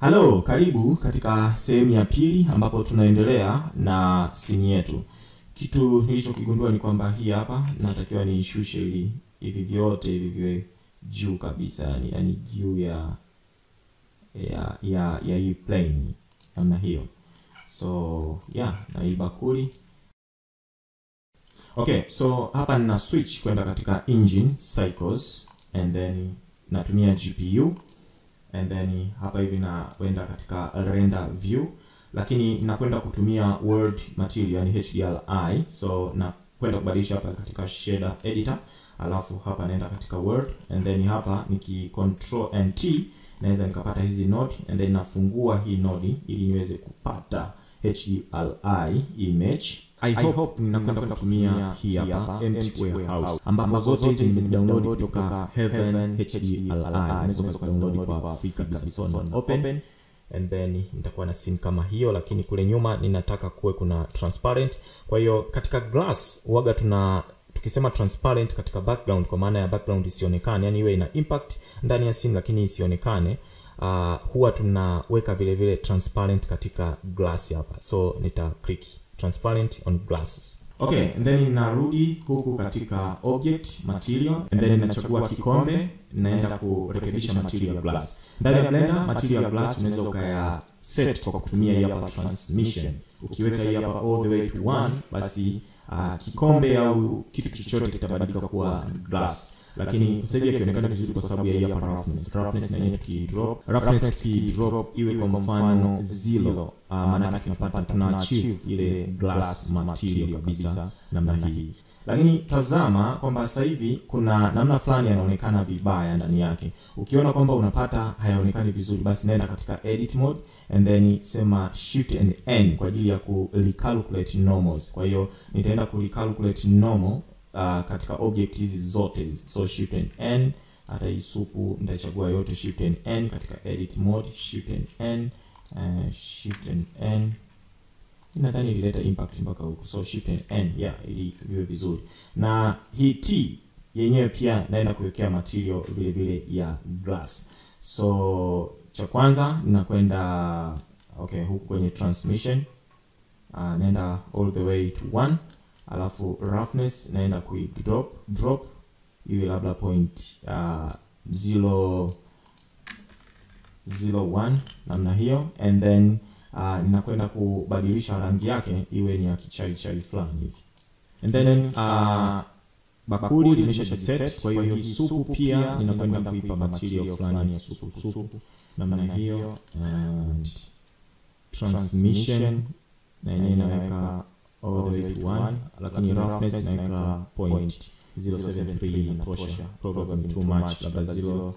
halo karibu katika sehemu ya pili ambapo tunaendelea na simu yetu kitu nilichokigundua ni kwamba hii hapa natakiwa niishushe ili hivi vyote hivi viwe juu kabisa yani, yani juu ya ya ya ya hii plane namna hiyo so yeah na hii bakuli okay so hapa nina switch kwenda katika engine cycles and then natumia gpu and then hapa hivi nakwenda katika render view lakini nakwenda kutumia word material yani hdri so nakwenda kubadilisha hapa katika shader editor alafu hapa naenda katika word and then hapa niki control and t naweza nikapata hizi node and then nafungua hii node ili niweze kupata hdri image I hope ninakwenda kutumia hii hapa empty warehouse ambapo zote hizi nimezidownload kutoka Heaven HDLI. Unaweza kuzidownload kwa free kabisa, so on open and then nitakuwa na scene kama hiyo, lakini kule nyuma ninataka kuwe kuna transparent. Kwa hiyo katika glass waga tuna tukisema transparent katika background, kwa maana ya background isionekane, yani iwe ina impact ndani ya scene lakini isionekane. Uh, huwa tunaweka vile vile transparent katika glass hapa, so nita click transparent on glasses okay and then narudi huku katika object material and then nachagua kikombe naenda kurekebisha material ya glass ndani ya blender material ya glass unaweza ukaya set kwa kutumia hii hapa transmission ukiweka hii hapa all the way to one basi uh, kikombe au kitu chochote kitabadilika kuwa glass lakini sasa hivi akionekana vizuri kwa sababu ya hii hapa roughness roughness na yenyewe tukidrop roughness tukidrop iwe kwa mfano zero uh, maana tunapata tuna achieve ile glass material kabisa namna hii lakini tazama kwamba sasa hivi kuna namna fulani yanaonekana vibaya ndani yake ukiona kwamba unapata hayaonekani vizuri basi naenda katika edit mode and then sema shift and n kwa ajili ya ku recalculate normals kwa hiyo nitaenda ku recalculate normal uh, katika object hizi zote hizi so shift and n hata hii supu nitachagua yote shift and n katika edit mode shift and n uh, shift and n nadhani ilileta impact mpaka huku so shift and n yeah ili viwe vizuri na hii t yenyewe pia naenda kuwekea material vile vile ya glass so cha kwanza ninakwenda okay huku kwenye transmission uh, naenda all the way to one alafu roughness naenda kui drop drop iwe labda point uh, zero zero one namna hiyo and then uh, ninakwenda kubadilisha rangi yake iwe ni ya kichai chai fulani hivi and then uh, bakuli limesha set kwa hiyo hii supu pia ninakwenda kuipa material fulani ya supu supu namna hiyo and transmission na yenyewe inaweka all the way to 1 lakini roughness naweka point 073 inatosha probably too much labda 0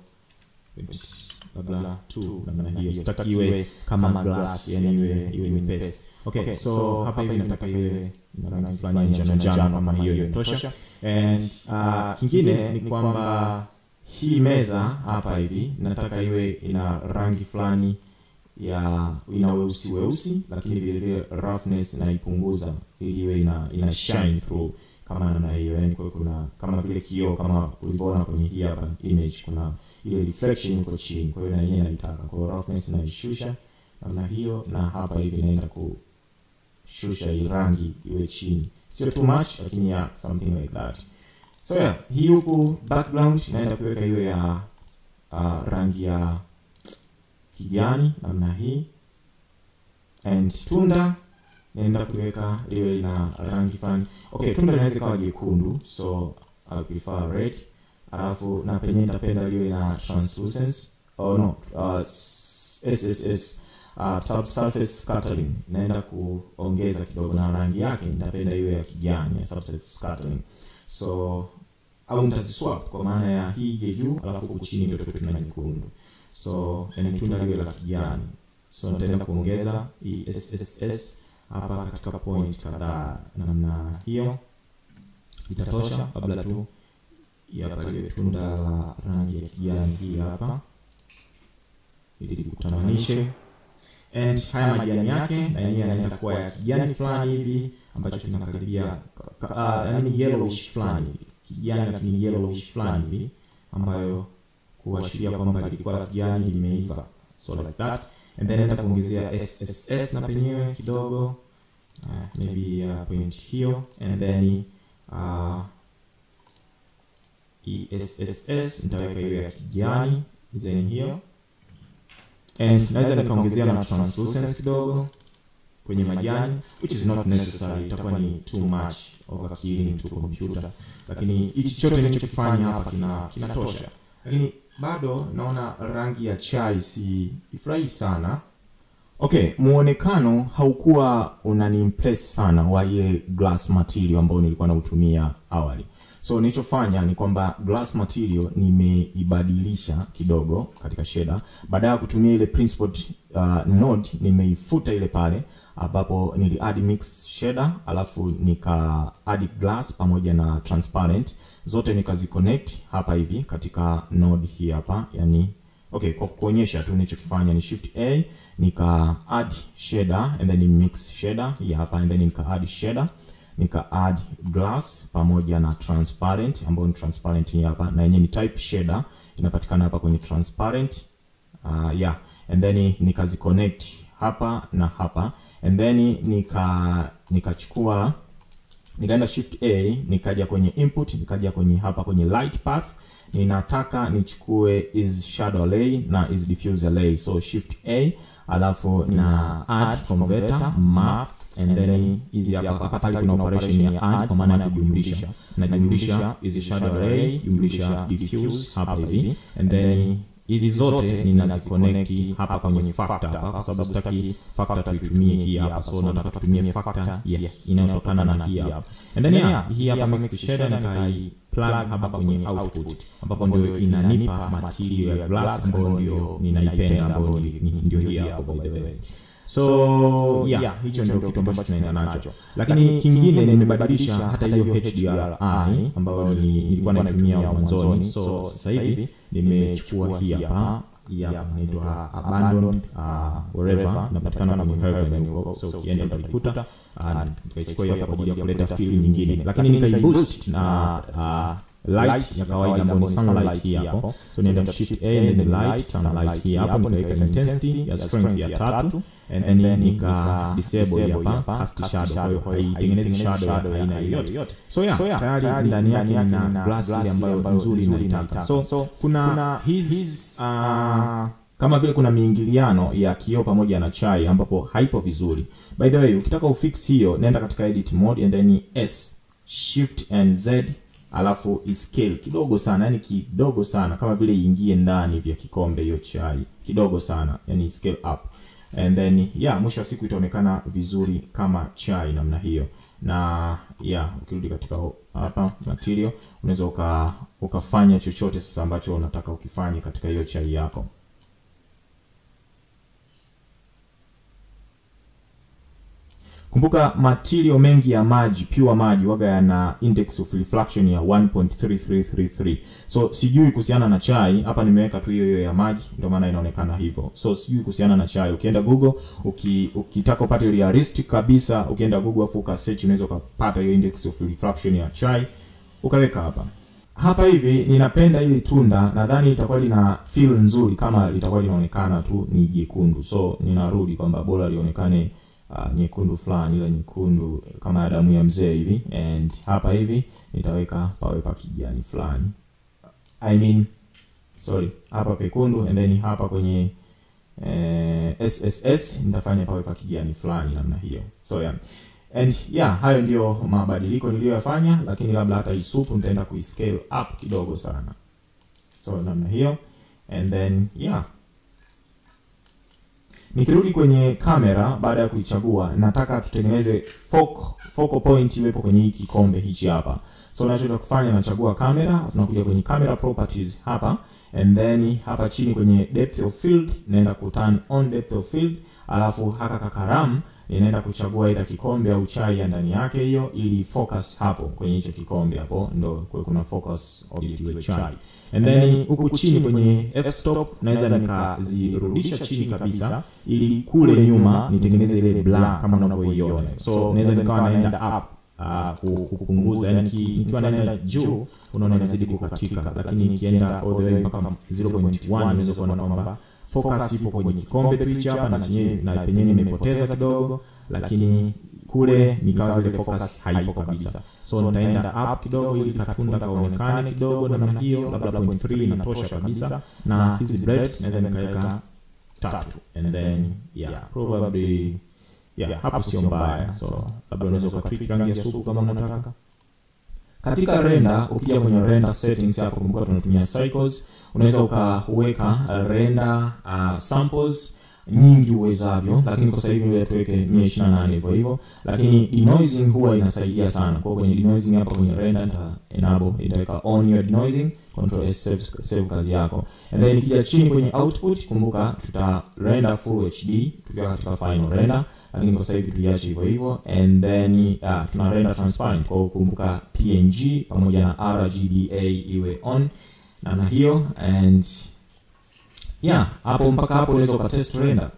labda 2 namna hiyo sitaki iwe kama glass yani iwe iwe nyepesi okay so hapa hivi nataka iwe na rangi fulani ya njano njano kama hiyo inatosha and uh, kingine ni kwamba hii meza hapa hivi nataka iwe ina rangi fulani ya ina weusi weusi lakini vile vile roughness naipunguza ili iwe ina, ina shine through kama namna hiyo yani kwa kuna kama vile kioo kama ulivyoona kwenye hii hapa image kuna ile reflection iko chini kwa hiyo na yenyewe naitaka kwa hiyo roughness naishusha namna hiyo na hapa hivi naenda kushusha hii rangi iwe chini sio too much lakini ya something like that so yeah hii huku background naenda kuweka hiyo ya uh, rangi ya kijani namna hii and tunda naenda kuweka liwe na rangi fulani okay tunda linaweza ikawa jekundu so I prefer red alafu na penye nitapenda liwe na translucence oh no uh, sss uh, subsurface scattering naenda kuongeza kidogo na rangi yake nitapenda iwe ya kijani ya subsurface scattering so au nitaziswap kwa maana ya hii ije juu alafu huku chini ndio tuwe tuna nyekundu so yani tunda liwe la kijani so nitaenda kuongeza hii sss hapa katika point kadhaa namna hiyo itatosha kabla tu hapa liwe tunda la rangi ya kijani hii hapa ili likutamanishe and haya majani yake na yenyewe yanaenda kuwa ya kijani fulani hivi ambacho kinakaribia yani yellowish fulani hivi kijani lakini yellowish fulani hivi ambayo kuashiria kwamba lilikuwa la kijani limeiva so like that and then naenda kuongezea sss na penyewe kidogo uh, maybe uh, point hiyo and then uh, esss nitaweka hiyo ya kijani design hiyo and naweza nikaongezea na translucence kidogo kwenye majani which is not necessary itakuwa ni too much overkilling to computer lakini hichi chote nilichokifanya hapa kina kinatosha lakini bado naona rangi ya chai si ifurahi sana okay muonekano haukuwa unaniimpress sana wa ile glass material ambao nilikuwa nautumia awali so nilichofanya ni kwamba glass material nimeibadilisha kidogo katika shader baada ya kutumia ile principled uh, node nimeifuta ile pale ambapo nili add mix shader alafu nika add glass pamoja na transparent zote nikaziconnect hapa hivi katika node hii hapa yani okay kwa kuonyesha tu nilichokifanya ni shift a nika add shader and then mix shader hii hapa and then nika add shader nika add glass pamoja na transparent ambayo ni transparent hii hapa na yenyewe ni type shader inapatikana hapa kwenye transparent uh, yeah and then nikaziconnect hapa na hapa and then nika nikachukua nikaenda shift a nikaja kwenye input nikaja kwenye hapa kwenye light path ninataka nichukue is shadow array na is diffuse array so shift a alafu na add converter math and then hizi hapa hapa pale kuna operation ya add kwa maana ya kujumlisha najumlisha is shadow array jumlisha diffuse hapa hivi and then hizi zote ninaziconnect hapa kwenye factor hapa kwa sababu sitaki factor tuitumie hii hapa so nataka tutumie factor yeah, inayotokana na hii hapa and then yeah, hii hapa mixed shader nikai plug hapa kwenye output ambapo ndio inanipa material ya glass ambayo ndio ninaipenda ambayo ndio hii hapo by the way so yeah, hicho ndio kitu ambacho tunaenda nacho lakini kingine nimebadilisha hata hiyo HDRI ambayo nilikuwa naitumia mwanzoni so sasa hivi nimechukua hii hapa ya inaitwa abandoned uh, wherever inapatikana kwenye Heaven huko so ukienda utalikuta nikaichukua hiyo hapa kwa ajili ya kuleta feel nyingine lakini nikaiboost na uh, light ya kawaida ambayo ni sunlight hii hapo so nienda shift a and then light sunlight hii hapo nikaweka intensity ya strength ya tatu and then nika disable hapa cast shadow kwa hiyo haitengenezi shadow ya aina yoyote so yeah, so yeah tayari ndani yake ina glass ile ambayo nzuri naitaka so, so kuna hizi uh, kama vile kuna miingiliano ya kioo pamoja na chai ambapo haipo vizuri by the way ukitaka ufix hiyo nenda katika edit mode and then s shift and z alafu scale kidogo sana yani kidogo sana kama vile iingie ndani vya kikombe hiyo chai kidogo sana yani scale up and then yeah mwisho wa siku itaonekana vizuri kama chai namna hiyo na yeah ukirudi katika hapa material unaweza uka, ukafanya chochote sasa ambacho unataka ukifanye katika hiyo chai yako kumbuka material mengi ya maji pure maji waga yana index of refraction ya 1.3333 so sijui kuhusiana na chai hapa nimeweka tu hiyo hiyo ya maji ndio maana inaonekana hivyo so sijui kuhusiana na chai ukienda google uki, ukitaka upate realistic kabisa ukienda google afu ukasearch unaweza ukapata hiyo index of refraction ya chai ukaweka hapa hapa hivi ninapenda ili tunda nadhani itakuwa lina feel nzuri kama litakuwa linaonekana tu ni jekundu so ninarudi kwamba bora lionekane uh, nyekundu fulani ile nyekundu kama ya damu ya mzee hivi and hapa hivi nitaweka pawe pa kijani fulani i mean sorry hapa pekundu and then hapa kwenye eh, sss nitafanya pawe pa kijani fulani namna hiyo so yeah and yeah hayo ndio mabadiliko niliyoyafanya lakini labda hata isupu nitaenda kuiscale up kidogo sana so namna hiyo and then yeah nikirudi kwenye kamera baada ya kuichagua nataka tutengeneze focal, focal point iwepo kwenye hii kikombe hichi hapa so nachoenda kufanya nachagua kamera afu nakuja kwenye camera properties hapa and then hapa chini kwenye depth of field naenda ku turn on depth of field alafu haka kakaramu inaenda kuchagua ila kikombe au chai ya ndani yake hiyo ili focus hapo kwenye hicho kikombe hapo ndo kwa kuna focus object iwe chai and then huku chini kwenye f stop naweza nikazirudisha chini kabisa ili kule nyuma nitengeneze ile black kama unavyoiona so naweza nikawa naenda up uh, kupunguza yani nikiwa naenda juu unaona inazidi kukatika lakini nikienda all the way mpaka 0.1 unaweza kuona kwamba focus ipo kwenye kikombe tu hichi hapa na chenyewe na penyewe nimepoteza kidogo lakini kule ni kama vile focus haipo kabisa so nitaenda up kidogo ili katunda kaonekane kidogo namna hiyo labda point 3 inatosha kabisa na hizi breaks naweza nikaweka tatu and then yeah probably yeah hapo sio mbaya so labda unaweza ukatwik rangi ya supu kama unataka katika render ukija kwenye render settings hapo kumbuka tunatumia cycles unaweza ukaweka render uh, samples nyingi uwezavyo lakini kwa sasa hivi tuweke 128 hivyo hivyo lakini denoising huwa inasaidia sana kwa kwenye denoising hapa kwenye render nita enable itaweka on your denoising control s save, save kazi yako and then ikija chini kwenye output kumbuka tuta render full hd tukiwa katika final render lakini kwa sasa hivi tuiache hivyo hivyo and then uh, tuna render transparent kwa hiyo kumbuka png pamoja na rgba iwe on namna hiyo and yeah hapo mpaka hapo unaweza ukatest render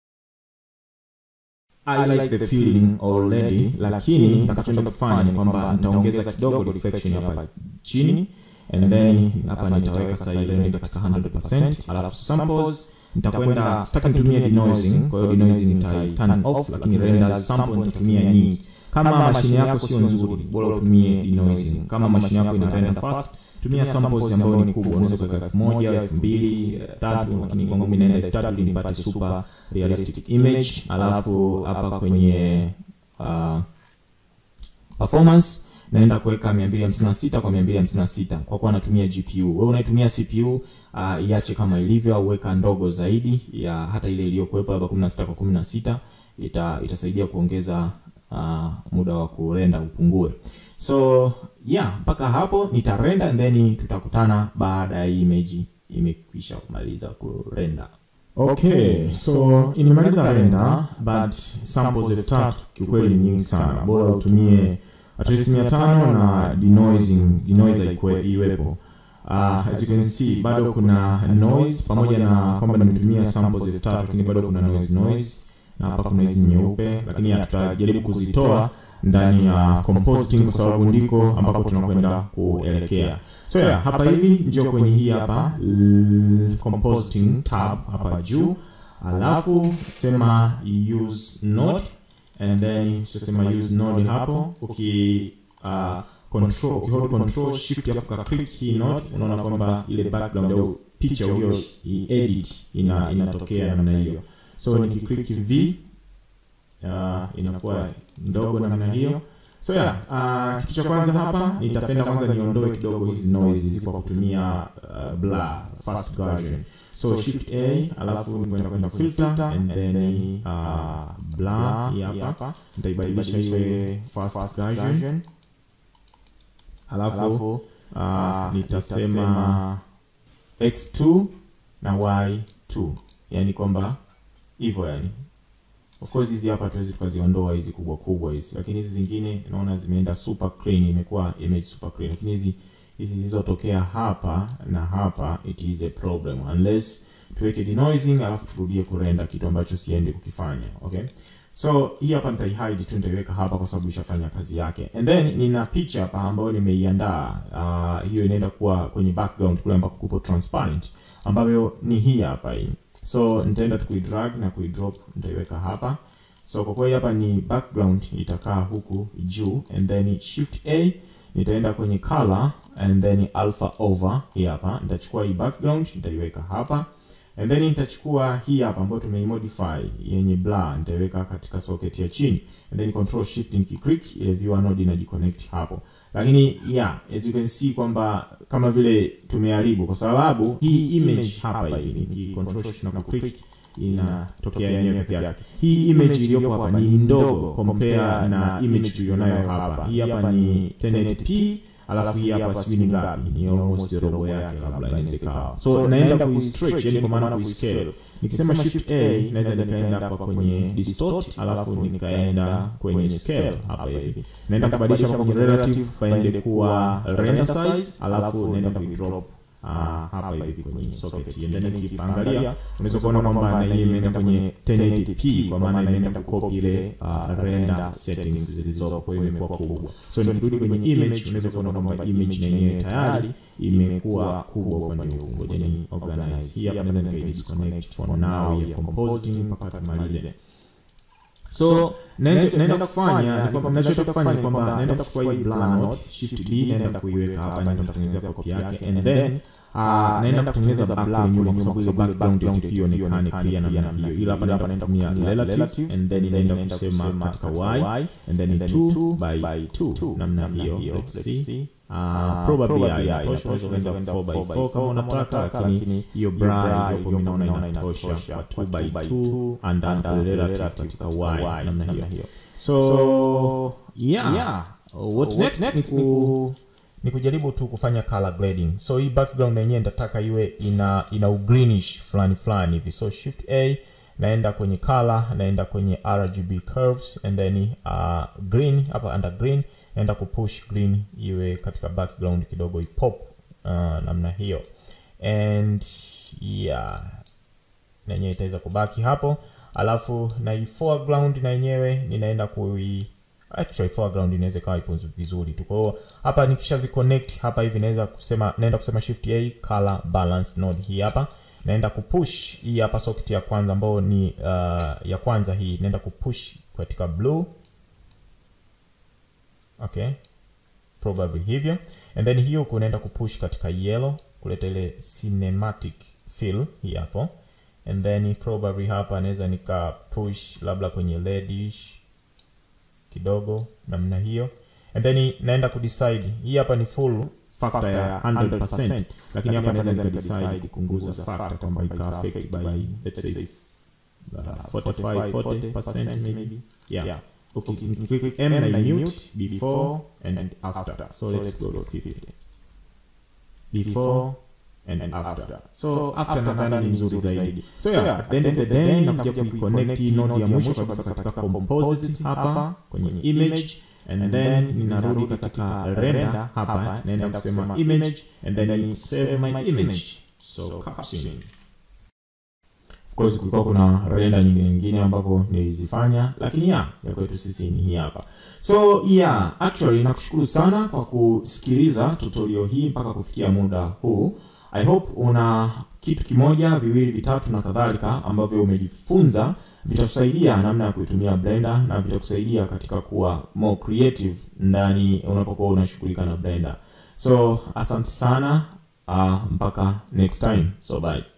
I like the feeling already lakini nitakachoenda kufanya ni kwamba nitaongeza kidogo reflection hapa chini and then hapa nitaweka sasa ile render katika 100% alafu samples nitakwenda sitaki nitumie denoising kwa hiyo denoising nitai turn off lakini render sample nitatumia nyingi kama mashine yako sio nzuri bora utumie denoising kama mashine yako ina render fast tumia samples ambayo ni kubwa unaweza kuweka elfu moja elfu mbili tatu lakini kwangu mi naenda elfu tatu ili nipate super realistic image alafu hapa kwenye uh, performance naenda kuweka 256 kwa 256 kwa kuwa natumia gpu wewe unaitumia cpu uh, iache kama ilivyo au weka ndogo zaidi ya hata ile iliyokuwepo labda 16 kwa 16 ita, itasaidia kuongeza uh, muda wa kurenda upungue so yeah mpaka hapo nitarenda and then tutakutana baada ya hii image imekwisha kumaliza kurenda okay so imemaliza renda but samples elfu tatu kiukweli ni nyingi sana bora utumie at least mia tano na denoising denoiser iwepo uh, as you can see bado kuna noise pamoja na kwamba nimetumia samples elfu tatu lakini bado kuna noise noise na hapa kuna hizi nyeupe lakini tutajaribu kuzitoa ndani ya compositing kwa sababu ndiko ambapo tunakwenda kuelekea so yeah, hapa hivi njo kwenye hii hapa compositing tab hapa juu alafu sema use node and then tutasema use node hapo uki uh, control ukihold control shift alafu ka click hii node unaona kwamba ile background au picha ulio edit ina inatokea namna hiyo so nikiclick v uh, inakuwa ndogo namna hiyo so yeah, uh, kitu cha kwanza hapa nitapenda kwanza niondoe kidogo hizi noise zipo kwa kutumia uh, blur fast version so shift a alafu kwenda kwenda filter and then uh, blur hii hapa nitaibadilisha iwe fast version alafu uh, nitasema x2 na y2 yani kwamba hivyo yani of course hizi hapa tuwezi tukaziondoa hizi kubwa kubwa hizi lakini hizi zingine naona zimeenda super clean imekuwa image super clean lakini hizi hizi zilizotokea hapa na hapa it is a problem unless tuweke denoising alafu turudie kurenda kitu ambacho siendi kukifanya okay so hii hapa nitaihide tu nitaiweka hapa kwa sababu ishafanya kazi yake and then nina picha hapa ambayo nimeiandaa uh, hiyo inaenda kuwa kwenye background kule ambako kupo transparent ambayo ni hii hapa hii so nitaenda tu kuidrag na kuidrop nitaiweka hapa so kwa kweli hapa ni background itakaa huku juu and then shift a nitaenda kwenye color and then alpha over hii hapa nitachukua hii background nitaiweka hapa and then nitachukua hii hapa ambayo tumeimodify yenye blur nitaiweka katika socket ya chini and then control shift nikiclick ile viewer node inajiconnect hapo lakini yeah as you can see kwamba kama vile tumeharibu kwa sababu hii image hapa hii niki control shift na click inatokea yenyewe peke yake hii image iliyopo hapa ni ndogo compare na image tulionayo hapa hii hapa ni 1080p alafu hii hapa sijui ni ngapi ni almost robo yake labda inaweza ikawa so naenda kuistretch yani kwa maana kuiscale nikisema shift a naweza nikaenda hapa kwenye distort alafu nikaenda kwenye scale hapa hivi naenda kubadilisha kwenye relative paende kuwa render size alafu naenda kuidrop uh, hapa hivi kwenye socket and then ukiangalia unaweza kuona kwamba na hii imeenda kwenye 1080p kwa maana imeenda kucopy ile uh, render settings zilizopo kwa hiyo imekuwa kubwa so nikirudi kwenye image unaweza kuona kwamba image na yenyewe tayari imekuwa kubwa upande huu ngoja ni organize hii hapa naweza nika disconnect for now ya compositing mpaka tumalize so naenda naenda kufanya ni kwamba ninachotaka kufanya ni kwamba naenda kuchukua hii blur note shift d naenda kuiweka hapa naenda kutengeneza copy yake and then Uh, naenda kutengeneza blur nyuma kwa sababu ile background ya tukio ionekane clear na namna hiyo ila hapa naenda kutumia relative and then naenda kusema katika y and then 2 by 2 namna hiyo let's see Uh, probably ya inatosha unaweza kwenda 4 by 4 kama unataka lakini hiyo bra iliyopo mimi naona inatosha kwa 2 by 2 and then relative katika y namna hiyo so yeah what next ni ku ni kujaribu tu kufanya color grading so hii background yenyewe nitataka iwe ina ina ugreenish fulani fulani hivi so shift a naenda kwenye color naenda kwenye rgb curves and then uh, green hapa under green naenda kupush green iwe katika background kidogo ipop uh, namna hiyo and yeah na yenyewe itaweza kubaki hapo alafu na hii foreground na yenyewe ninaenda kui actually foreground inaweza ikawa ipo vizuri tu kwa hiyo hapa nikishazi connect hapa hivi naweza kusema naenda kusema shift a color balance node hii hapa naenda kupush hii hapa socket ya kwanza ambayo ni uh, ya kwanza hii naenda kupush katika blue okay probably hivyo and then hiyo kunaenda kupush katika yellow kuleta ile cinematic feel hii hapo and then probably hapa naweza nika push labda kwenye reddish kidogo namna hiyo and then naenda kudecide hii hapa ni full factor ya 100% lakini hapa naweza nikadecide kupunguza factor kwamba ika affect by let's say uh, 45 40% maybe yeah, yeah. Okay, click M na mute before and after. So let's go to 50. Before and after. So after nadhani ni nzuri zaidi. So yeah, at the end of the day nakuja kuiconnect hii node ya mwisho kabisa katika composite hapa kwenye image and then ninarudi katika render hapa naenda kusema image and then save my image. So caption course kulikuwa kuna renda nyingine nyingine ambapo nilizifanya lakini ya ya kwetu sisi ni hii hapa so yeah actually nakushukuru sana kwa kusikiliza tutorial hii mpaka kufikia muda huu i hope una kitu kimoja viwili vitatu na kadhalika ambavyo umejifunza vitakusaidia namna ya kuitumia blender na vitakusaidia katika kuwa more creative ndani unapokuwa unashughulika na blender so asante sana uh, mpaka next time so bye